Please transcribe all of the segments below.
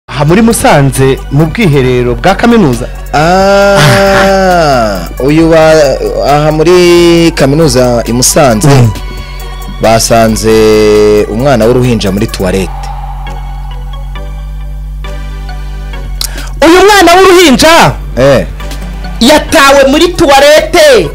aha muri musanze mu bwiherero bwa kaminuza Ah, uyu wa aha muri kaminuza i Musanze basanze umwana w'uruhinja muri tuwarete uyu mwana w'uruhinja eh yatawe muri tuwarete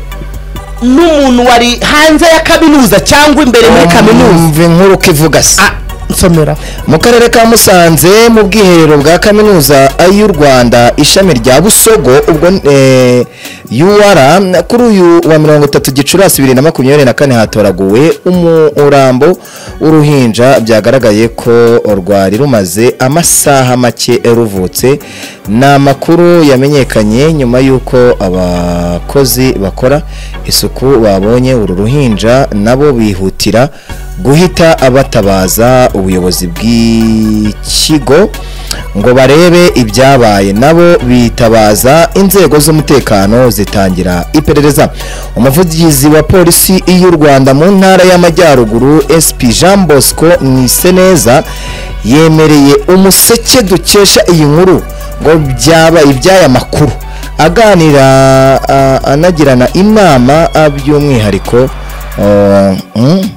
n'umuntu wari hanze ya kaminuza cyangwa imbere muri kaminuza Umva inkuru uko ivuga se Ah, nsomera mu karere ka Musanze mu bwiherero bwa kaminuza y'u Rwanda ishami rya Busogo ubwo eh, UR kuri uyu wa 30 Gicurasi 2024 hatoraguwe umurambo w'uruhinja byagaragaye ko rwari rumaze amasaha make ruvutse ni amakuru yamenyekanye nyuma y'uko abakozi bakora isuku babonye uru ruhinja nabo bihutira guhita abatabaza ubuyobozi bw'ikigo ngo barebe ibyabaye nabo bitabaza inzego z'umutekano zitangira iperereza umuvugizi wa polisi y'u rwanda mu ntara y'amajyaruguru sp jean bosco mwiseneza yemereye umuseke dukesha iyi nkuru ngo byabaye iby'aya makuru aganira ah, anagirana inama ah, by'umwihariko ah, mm,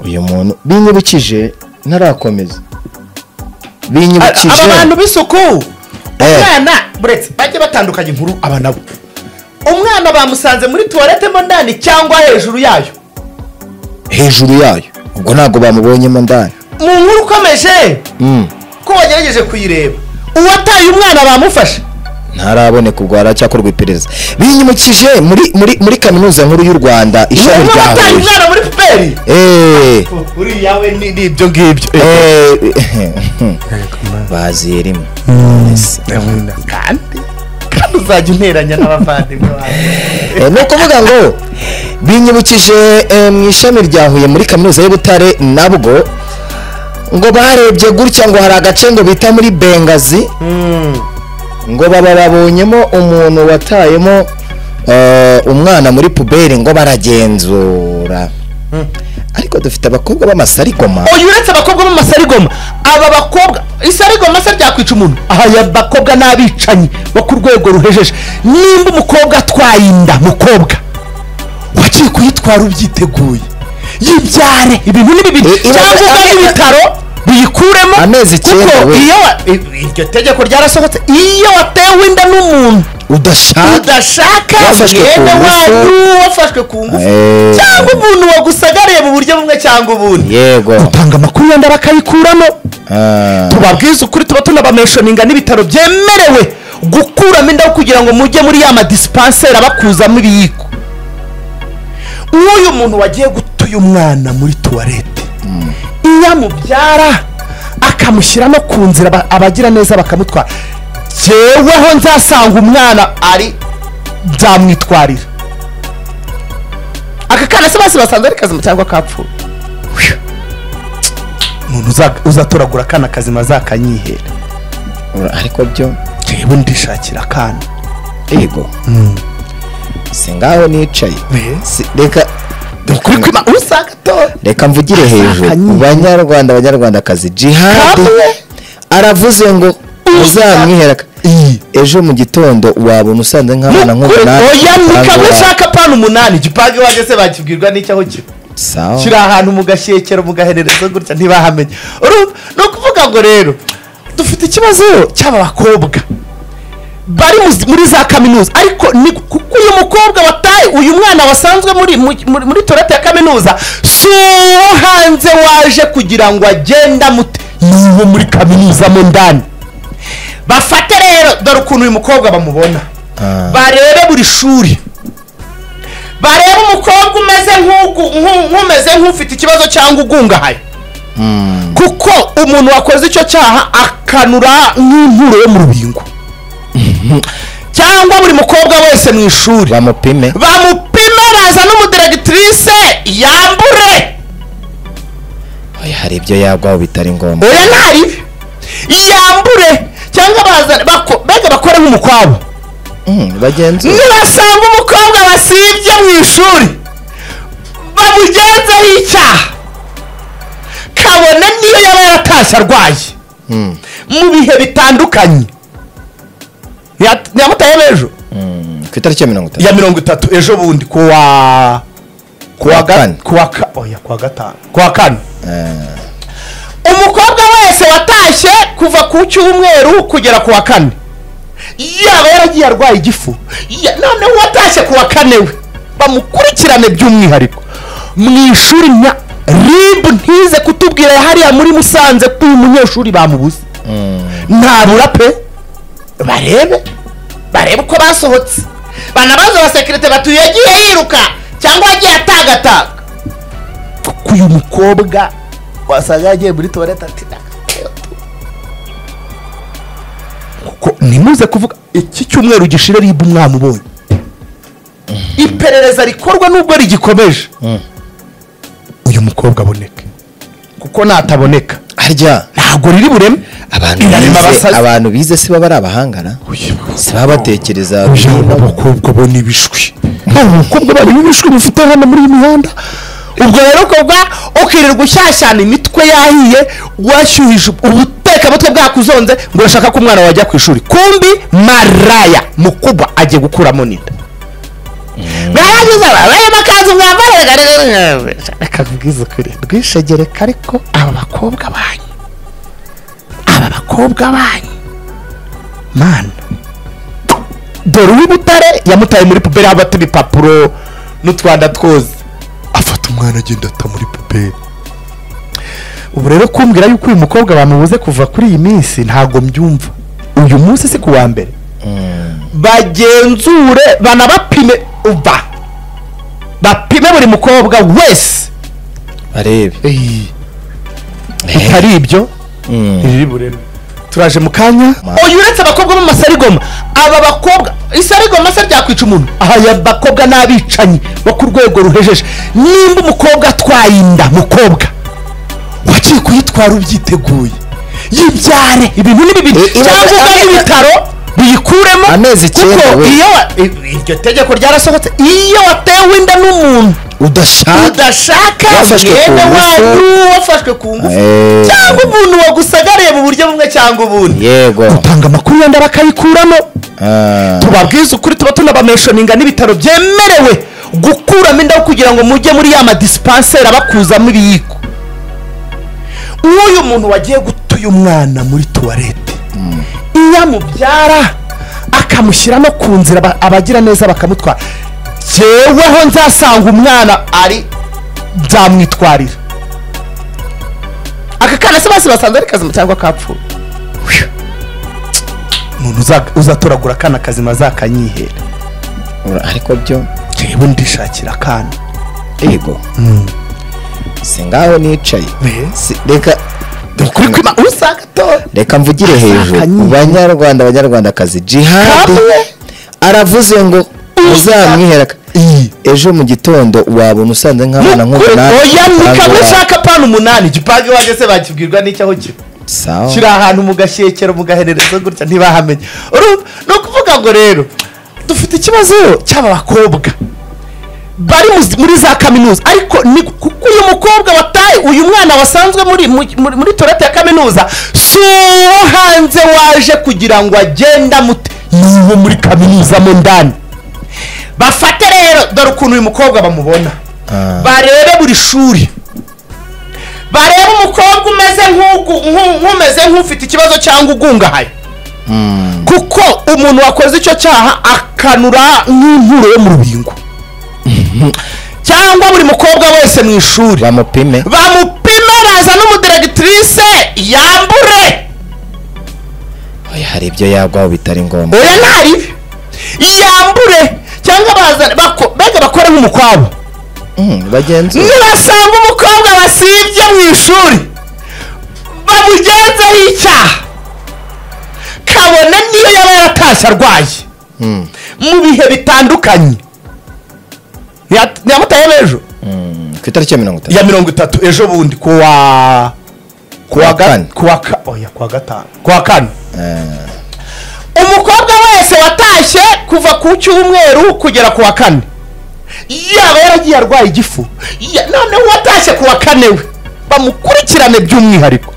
uyu muntu binyibukije ntarakomeza binyibukije aba bantu b'isuku Eh. umwana buretse bajye batandukanya inkuru aba nabo umwana bamusanze muri tuwarete mo ndani cyangwa hejuru yayo hejuru yayo ubwo ntabwo bamubonyemo ndani mu nkuru ukomeje Mm, ko wagerageje kuyireba uwataye umwana bamufashe ntaraboneka ubwo haracyakorwa iperereza binyimukije muri muri muri kaminuza nkuru y'u rwanda ishami rya wataye huye umwana muri puperi Eh, uriya we ni ni ibyo ngibyo eh, baziye rimwe Yes. kandi kandi uzajya unteranya n'abavandimwe bawe Eh, ni ukuvuga ngo binyibukije eh, mu ishami rya huye muri kaminuza y'u butare nabwo ngo barebye gutya ngo hari agace ngo bita muri bengazi ngo baba babonyemo umuntu watayemo eh, umwana muri puberi ngo baragenzura ariko dufite abakobwa b'amasarigoma oya uretse abakobwa b'amasarigoma aba bakobwa isarigoma se ryakwica umuntu aha ya bakobwa n'abicanyi bo ku rwego ruhejeje nimba umukobwa atwaye inda mukobwa wagiye kuyitwara ubyiteguye yibyare ibintu ni bibiri Eh, ibaza- cyangwa ugane ame- ibitaro biyikuremo Amezi icyenda kuko we. iyo wa- i- iryo tegeko ryarasohotse iyo watewe inda n'umuntu udashaka udashaka Wafashwe ku mwene ngufu. wanyu wafashwe ku ngufu Eh. cyangwa umuntu wagusagariye mu buryo bumwe cyangwa ubundi yego utanga amakuru yenda bakayikuramo Ah. tubabwiza ukuri tuba tunabameshoninga n'ibitaro byemerewe gukuramo inda kugira ngo mujye muri ya madisipanseri abakuzamo ibiyiko nk'uyu muntu wagiye guta uyu mwana muri tuwarete iyo amubyara akamushyiramo ku nzira aba- abagira neza bakamutwara jyeweho nzasanga umwana ari nzamwitwarira aka kana se bose basanze ari kazima cyangwa kapfuye umuntu uza- uzatoragura akana kazima zakanyihera Ura- ariko byo jyewe ndishakira akana yego si ngaho nicaye Si- reka ukuri kwima usanga atora reka mvugire hejuru Akanyira. banyarwanda banyarwandakazi jihadi Kamwe. aravuze ngo muzamwiheraka Iyi. ejo mu gitondo wabona usanze nk'abana Ukuri- oya ni kamwe nk'umunani ushaka apana umunani gipange iwanjye se bakibwirwa n'icyaho kiba sawa kiri ahantu mu gashyekero mu gahererezo gutya ntibahamenye Urumva? ni ukuvuga ngo rero dufite ikibazo cy'aba bakobwa bari mu- muri za kaminuza ariko ni kuko uyu mukobwa wataye uyu mwana wasanzwe muri mu- muri, muri torete ya kaminuza si uwo hanze waje kugira ngo agende amute ni uwo muri kaminuza mo ndani bafate rero dore ukuntu uyu mukobwa bamubona Ah. barebe buri shuri barebe umukobwa umeze nk'ugu- nk'u- nk'umeze nk'ufite ikibazo cyangwa ugungahaye kuko umuntu wakoze icyo cyaha akanura nk'inkuru yo mu rubingo cyangwa buri mukobwa wese mu ishuri bamupime bamupime baza n'umudiregitirise yambure Oya, hari ibyo yagwaho bitari ngombwa oya ntaribi yambure cyangwa baza bako- mbega bakore nk'umukwabo Mm, bagenzura nibasanga umukobwa wasibye mu ishuri bamugenzeho icyaha kabone niyo yaba yaratashye arwaye mu bihe bitandukanye nyamutaye b'ejo ku itariki ya mirongo itatu ya mirongo itatu ejo bundi kuwa kuwa kane. kane kuwa ka- oya, kuwa gatanu kuwa kane umukobwa wese watashye kuva ku cyumweru kugera kuwa kane yaba yaragiye arwaye igifu ya- noneho uwatashye kuwa kane we bamukurikirane by'umwihariko mu ishuri nka ribu ntize kutubwira hariya muri musanze ko uyu munyeshuri bamubuze ntabura pe barebe barebe uko basohotse banabaze abasekirite batuye yagiye yiruka cyangwa yagiye atagataga kuko uyu mukobwa wasanga yagiye muri tuwarete ati kuko ntimuze kuvuga iki cyumweru gishira ribu umwana ubonye iperereza rikorwa nubwo rigikomeje uyu mukobwa aboneke kuko nataboneka harya ntabwo riri bureme abantu irarema bize abasazi. abantu bize si baba ari abahangana si baba batekereza uje bino. abakobwa bo ni ibishwi abakobwa bari ibishwi bifite hano muri iyi mihanda ubwo rero ukorwa ukirirwa ushyashyana imitwe yahiye washyuhije ubutekamutwe bwakuzonze ngo urashaka ko umwana wajya ku ishuri kumbi maraya mukuba agiye gukuramo n'inda mwaragize ababaye amakanzu mwambaye reka nkubwize ukuri rwishegereka ariko aba bakobwa banyu aba bakobwa banyu mana dore uw'ibutare yamutaye muri puberi haba turi papuro n'utwanda twoze afata umwana agenda ata muri puberi ubu rero kumbwira yuko uyu mukobwa bamubuze kuva kuri iyi minsi ntabwo mbyumva uyu munsi si ku wa mbere bagenzure banabapime uba bapime buri mukobwa wese barebe bitari ibyo riri bureme turaje mu kanya uyu uretse abakobwa bo mu masarigoma aba bakobwa isarigoma se ryakwica umuntu aha ya bakobwa n'abicanyi bo ku rwego ruhejeje nimba umukobwa atwaye inda mukobwa wagiye kuyitwara ubyiteguye yibyare ibintu ni bibi Eh, ibaza- cyangwa ugane amezi- ibitaro biyikuremo Amezi icyenda kuko we. iyo wa- i- iryo tegeko ryarasohotse iyo watewe inda n'umuntu udashaka udashaka Wafashwe ku mwene ngufu. wanyu wafashwe ku ngufu Eh. cyangwa umuntu wagusagariye mu buryo bumwe cyangwa ubundi yego utanga amakuru yenda bakayikuramo Ah, tubabwiza ukuri tuba tunabameshoninga n'ibitaro byemerewe gukuramo inda kugira ngo mujye muri ya madisipanseri abakuzamo ibiyiko nk'uyu muntu wagiye guta uyu mwana muri tuwarete iyo amubyara akamushyira no ku nzira aba- abagira neza bakamutwara jyeweho nzasanga umwana ari nzamwitwarira aka kana se bose basanze ari kazima cyangwa kapfuye umuntu uza- uzatoragura akana kazima azakanyihera ura- ariko byo jyewe ndishakira akana yego si ngaho nicaye Eh. Si- reka ni ukuri kwima usanga atora reka mvugire hejuru Akanyira. banyarwanda banyarwandakazi jihad Kamwe. aravuze ngo uzamwiheraka iyi ejo mu gitondo wabona usanze nk'abana nk'ubu nawe oya ni usanga kamwe ura- ushaka apana umunani gipange iwanjye se bakibwirwa n'icyaho kiba sawa kiri ahantu mu gashyekero mu gaherereza gutya ntibahamenye Urumva? ni ukuvuga ngo rero dufite ikibazo cy'aba bakobwa bari mu- muri za kaminuza ariko ni kuko uyu mukobwa wataye uyu mwana wasanzwe muri mu- muri, muri torete ya kaminuza si uwo hanze waje kugira ngo agende amute ni uwo muri kaminuza mo ndani bafate rero dore ukuntu uyu mukobwa bamubona Ah. barebe buri shuri barebe umukobwa umeze nk'ugu- nk'u- nk'umeze nk'ufite ikibazo cyangwa ugungahaye kuko umuntu wakoze icyo cyaha akanura nk'inkuru yo mu rubingo cyangwa buri mukobwa wese mu ishuri bamupime bamupime baza n'umudiregitirise yambure Oya, hari ibyo yagwaho bitari ngombwa oya ntaribi yambure cyangwa baza bako- mbega bakore nk'umukwabo Mm, bagenzura nibasanga umukobwa wasibye mu ishuri bamugenzeho icyaha kabone niyo yaba yaratashye arwaye Mm. mu bihe bitandukanye Nyat- nyamutaye b'ejo Mm, ku itariki ya mirongo itatu ya mirongo itatu ejo bundi kuwa kuwa Kuwa kane kane. kuwa ka- oya, kuwa gatanu kuwa kane Ah, umukobwa wese watashye kuva ku cyumweru kugera ku wa kane yaba yaragiye arwaye igifu ya- noneho uwatashye ku wa kane we bamukurikirane by'umwihariko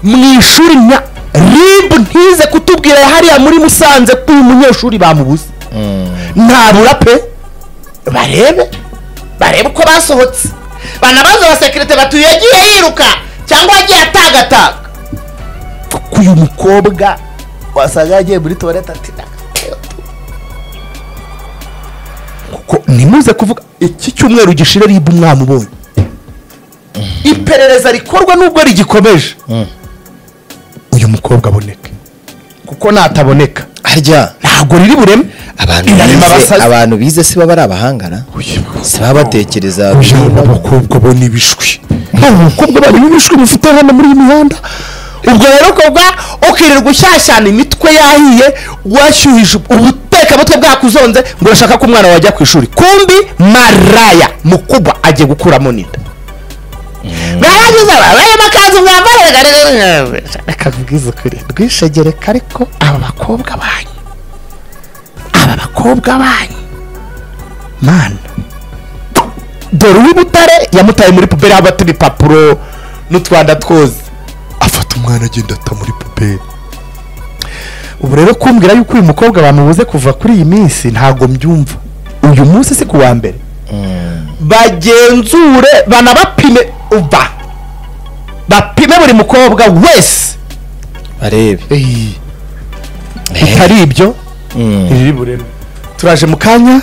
mu ishuri nka rib ntize kutubwira hariya muri musanze ko uyu munyeshuri bamubuze ntabura pe barebe barebe uko basohotse banabaze abasekirite batuye yagiye yiruka cyangwa yagiye atagataga kuko uyu mukobwa wasanga yagiye muri tuwarete ati kuko ntimuze kuvuga iki cyumweru gishira ribu umwana ubonye iperereza rikorwa nubwo rigikomeje uyu mukobwa aboneke kuko nataboneka harya ntabwo riri bureme abantu irarema bize abasazi abantu bize si baba ari abahangana si baba batekereza uyu ni abakobwa bo n'ibishwi ntabwo abakobwa bari n'ibishwi bifite hano muri iyi mihanda ubwo rero ukobwa ukirirwa ushyashyana imitwe yahiye washyuhije ubutekamutwe bwakuzonze ngo urashaka ko umwana wajya ku ishuri kumbi maraya mukuba agiye gukuramo n'inda baragize babaye amakanzu mwambara reka mubwize ukuri rwishegereka ariko aba bakobwa banyu aba bakobwa banyu mana dore uw'i butare yamutaye muri puberi aho bata ibipapuro n'utwanda twoze afata umwana agenda ata muri puberi ubu rero kumbwira yuko uyu mukobwa bamubuze kuva kuri iyi minsi ntabwo mbyumva uyu munsi si ku wa mbere bagenzure banabapime uba bapime buri mukobwa wese barebe bitari ibyo riri bureme turaje mu kanya